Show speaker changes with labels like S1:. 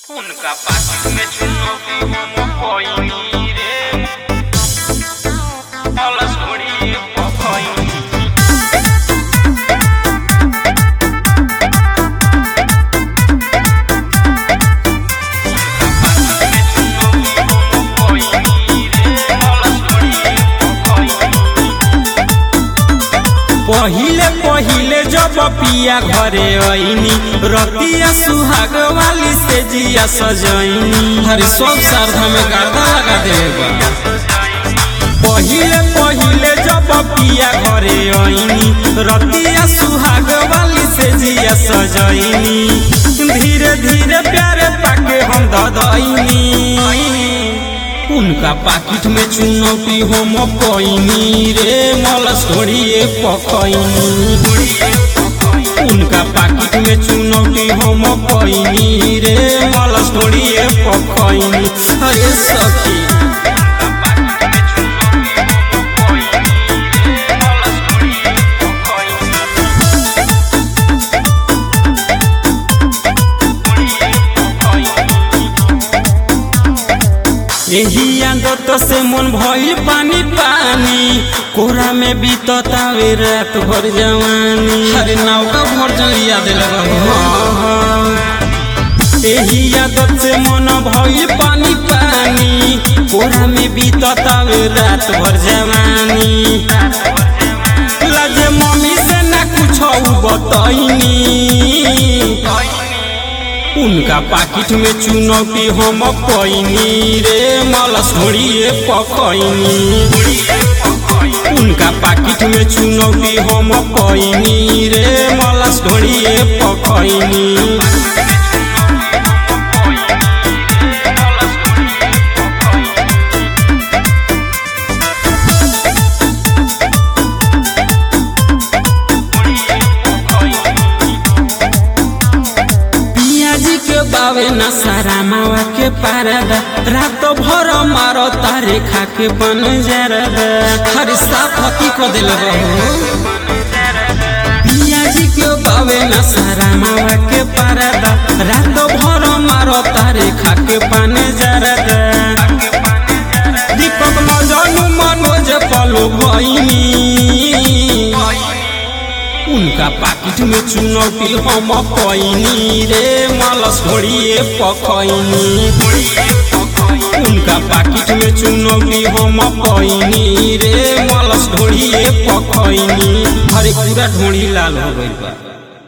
S1: उनका पास में चुनौती हम कोई रे अलस घोड़ी पखई
S2: पहिले पहिले जब पिया घरे आईनी रतिया सुहाग वाली से जिया सजैनी हरे सब श्राद्ध में गर्दा लगा देबा पहिले पहिले जब पिया घरे आईनी रतिया सुहाग वाली से जिया सजैनी धीरे धीरे प्यारे पाके हम ददैनी उनका पाकिट में चुनौती हम पैनी रे मलस घोड़िए पकैनी उनका पाकिट में चुनौती हम पैनी रे मलस घोड़िए पकैनी अरे सखी यही आदत से मन भइल पानी पानी कोरा में बीततावे रात भर जवानी अरे नौका भर जलिया दिल यही आदत से मन भइल पानी पानी कोरा में बीततावे रात भर जवानी लजे मम्मी से ना कुछ बतैनी उनका पाकिट में चुनौती हम पैनी रे मलस घोड़िए पकैनी उनका पाकिट में चुनौती हम पैनी रे मलस घोड़िए पकैनी पियाजी के बावे न सारा मावा के पारदा रात भर मारो तारे खा के बन जरदा हर साफ हकी को दिल पियाजी के बावे न सारा मावा के पारदा रात भर मारो तारे खा के बन जरदा दीपक मजनू मनोज पलो भैनी उनका पाकिट में चुनौती हम पैनी रे मलस घोड़िए पखैनी उनका पाकिट में चुनौती हम पैनी रे मलस घोड़िए पखैनी हरे पूरा ढोड़ी लाल हो गई बा